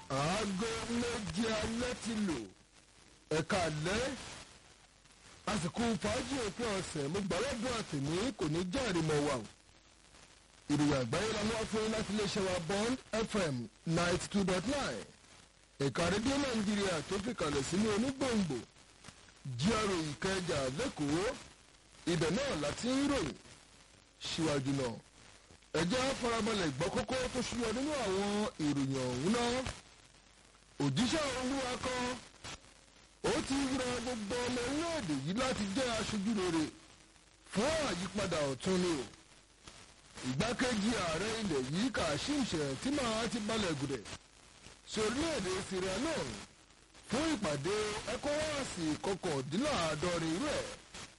aago méje alẹ́ ti lò ẹ̀ka alẹ́ àsìkò fàájì òpin ọ̀sẹ̀ mo gbà lọ́dún àtẹ̀mí kò ní jẹ́rìí mọ́ wa o ìròyìn àgbáyé la mú wá fún yín láti iléeṣẹ́ wa bond fm ninety two dot nine ẹ̀ka rédíò nàìjíríà tó fi kalẹ̀ sínú onígbòǹgbò gra ìkẹjà lẹ́kọ̀ọ́ ibẹ̀ náà láti ń ròyìn síwájú náà ẹjẹ́ farabalẹ̀ gbọ́ kókó tó ṣúyọ nínú àwọn ìròyìn ọ̀hún náà òjíṣẹ́ olúwa kan ó ti rọ gbogbo ọmọ orílẹ̀-èdè yìí láti jẹ́ aṣojú rere fún àyípadà ọ̀tun ni o ìgbákejì ààrẹ ilẹ̀ yìí kashim shettima ti balẹ̀ gùdẹ̀ sí orílẹ̀-èdè syria náà fún ìpàdé ecowas kọkàndínláàádọ́rin irú ẹ̀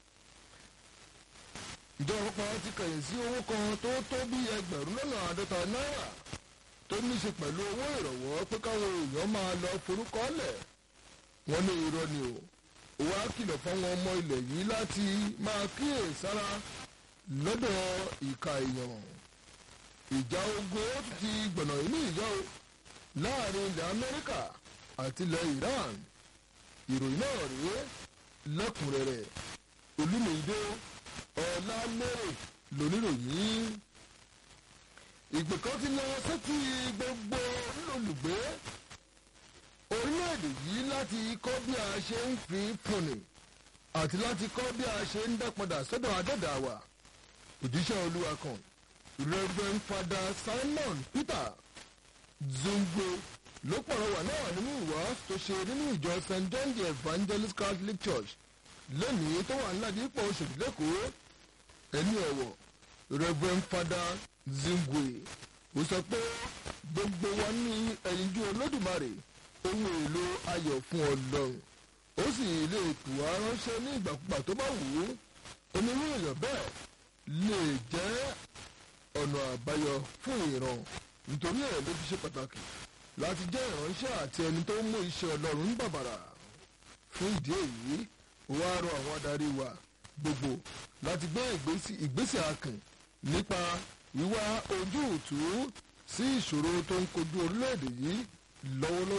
ìjọba kan ti kẹ̀yìn sí owó kan tó tó bí ẹgbẹ̀rún lọ́nà àádọ́ta náírà tó ní í ṣe pẹ̀lú owó ìrànwọ́ pé káwọn èèyàn máa lọ forúkọ lẹ̀ wọ́n ní irọ́ ni o òun á kìlọ̀ fáwọn ọmọ ilẹ̀ yìí láti máa kíyè sára lọ́dọ̀ ìka èèyàn ìjà ogun ó ti gbọ̀nà inú ìjà o láàrin ilẹ̀ amẹ́ríkà àti ilẹ̀ iran ìròyìn náà rèé lẹ́kùnrẹ́rẹ́ olúmọ̀ọ́dé ọ̀làmẹ́rẹ̀ lóníròyìn ìgbè kan ti lọ sétí gbogbo olùgbé orílẹ̀-èdè yìí láti kọ́ bí a ṣe ń fi fúnni àti láti kọ́ bí a ṣe ń dápadà sọ́dọ̀ adẹ́dàwà òjíṣẹ́ olúwa kan reverend father simon peter zungwe ló pọ̀rọ̀wà náà nínú ìwàásù tó ṣe nínú ìjọ st john the evangelist catholic church lẹ́nìí tó wà ńláàdí pọ̀ oṣèlú lẹ́kọ̀ọ́ ẹni ọ̀wọ̀ reverend father zungwe ó sọ pé gbogbo wa ní ẹ̀yinjú olódùmarè ohun èlò ayọ̀ fún ọlọ́run ó sì lè tù wá ránṣẹ́ ní ìgbàkúgbà tó bá wù ú onírú èèyàn bẹ́ẹ̀ lè jẹ́ ọ̀nà àbáyọ fún ìran nítorí ẹ̀ ló fi ṣe pàtàkì láti jẹ́ ìránṣẹ́ àti ẹni tó ń mú iṣẹ́ ọlọ́run ń bàbàrà fún ìdí èyí ó wá rọ àwọn adarí wa gbogbo láti gbé ìgbésẹ̀ akàn nípa wíwá ojú òtún sí ìṣòro tó ń kojú orílẹ̀-èdè yìí lọ́wọ́lọ́wọ́